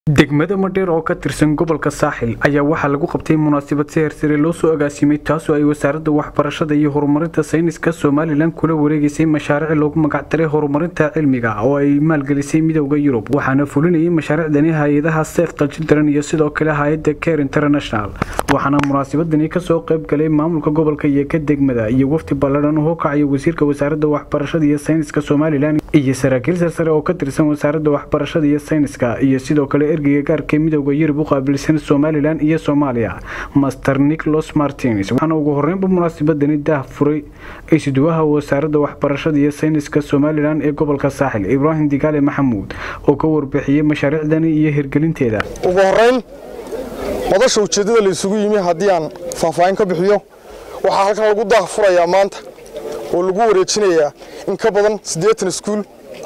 degmada madheer oo ka tirsan gobolka saaxil ayaa waxaa lagu qabtay munaasabad si hersare loo soo agaasimay taasoo ay wasaaradda waxbarashada iyo horumarinta sayniska somalilan kula wareegaysay mashaariic loogu magacdaray horumarinta cilmiga oo ay maalgelisay midowda yurub waxaana fulinayay mashaariicdani hay-adaha sefta children iyo sidoo kale hay-adda care international waxaana munaasabadani kasoo qayb galay maamulka gobolka iyo ka degmada iyo wafdi balladhan u hokacaya wasiirka wasaaradda waxbarashada iyo sayniska somalilan iyo saraakiil sarsare oo ka tirsan wasaaradda waxbarashada iyo sayniska iyo sidoo kale ergeyga gaarka midowda yurub u qaabilsan somalilan iyo soomaaliya master nicholas martins waxaana ugu horeynba munaasabadani daah furay isuduwaha wasaaradda waxbarashada iyo sayniska somalilan ee gobolka saaxil ibraahim digaale maxamuud oo ka warbixiyey mashaariicdani iyo hirgelinteeda ugu horeyn madasha ujeeddada la isugu yimi haddii aan faahfaahin ka bixiyo waxaa halkan lagu daah furayaa maanta oo lagu wareejinayaa in ka badan siddeetan iskuul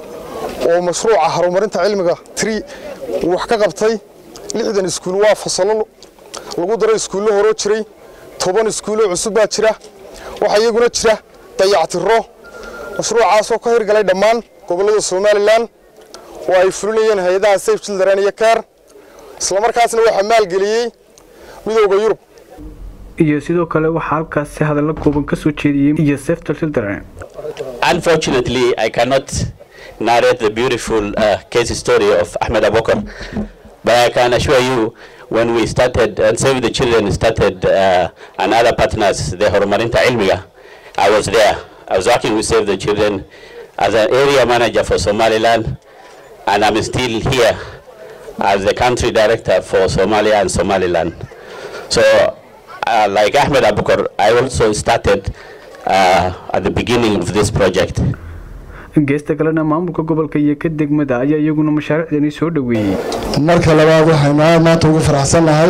oo mashruuca horumarinta cilmiga tri uu wax ka qabtay lixdan iskuul waa fasallo lagu daro iskuullo horoo jiray toban iskuullo cusub baa jira waxaa iyaguna jira dayactiro mashruucaasoo ka hirgalay dhammaan gobollada somalilan oo ay fulinayeen hay-adaha safe children iyo care islamarkaasna waxaa maalgeliyey midowda yurub iyo sidoo kale waxaa halkaasi hadallo kooban ka soo jeediyey iyo sefta children Unfortunately, I cannot narrate the beautiful uh, case story of Ahmed Abokar, but I can assure you, when we started and Save the Children started uh, and other partners, the Horumarinta Ilmiya, I was there. I was working with Save the Children as an area manager for Somaliland, and I'm still here as the country director for Somalia and Somaliland. So, uh, like Ahmed Abukar, I also started uh, at the beginning of this project. geesta kalena maamulka gobolka iyo ka degmada ayaa iyaguna mashaariicdani soo dhoweeyey marka labaad waxaynu aad maanta ugu faraxsannahay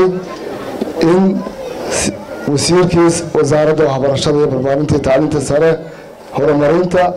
in wasiirkii wasaaradda waxbarashada iyo barbaarinta iyo tacliinta sare horumarinta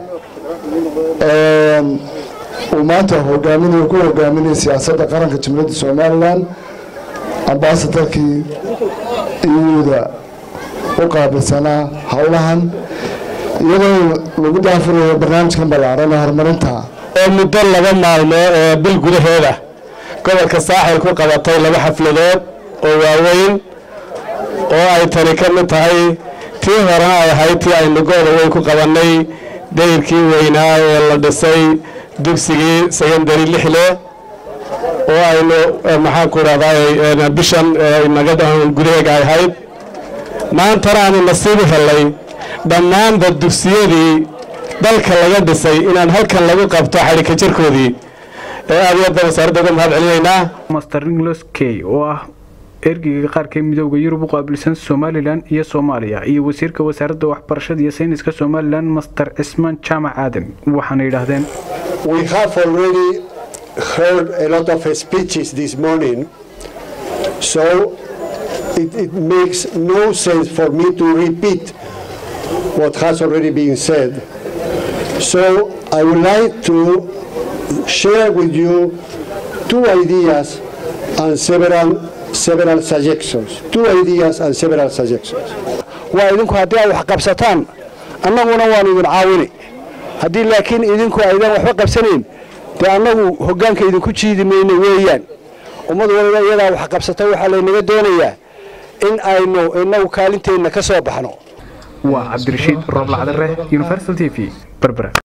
uu maanta hogaaminayo ku hogaaminaya siyaasadda qaranka jumhuuriyadda somalilan ambasadarkii iyuuda u qaabilsanaa howlahan iyadoo lagu daafurayo barnaamijkan ballaaran ee horumarinta oo muddo laba maalmood oo bil gudaheeda gobolka saaxil ku qabatay laba xafladood oo waaweyn oo ay tani ka mid tahay tii horena ay ahayd tii aynu gooda weyn ku qabannay dayrkii weynaa ee la dhisay dugsigii secondary lixle oo aynu maxaanku idhahdaa bishan naga gudaheega ay ahayd maantana aanu nasiibu helay dhammaanba dugsiyadii dalka laga dhisay inaan halkan lagu qabto xadhika jirkoodii ee aad iyo aad baan wasaaradda uga mahad celinaynaa master nicholas key oo ah ergeyga qaarka midowda yurub u qaabilsan somalilan iyo soomaaliya iyo wasiirka wasaaradda waxbarashada iyo sayniska somalilan master cismaan jaamac aadan waxaana yidhaahdeen We have already heard a lot of speeches this morning, so it, it makes no sense for me to repeat what has already been said. So I would like to share with you two ideas and several several suggestions. Two ideas and several suggestions. waa idinku haddii aad wax qabsataan annaguna waanu idin caawini haddii laakiin idinku aydan waxba qabsanayn dee annagu hoggaanka idinku jiidi mayno weeyaan ummad waliba iyadaa wax qabsata waxaa laynaga doonayaa in aynu innagu kaalinteenna ka soo baxno waa cabdirashiid rooblacdare universal t v berbera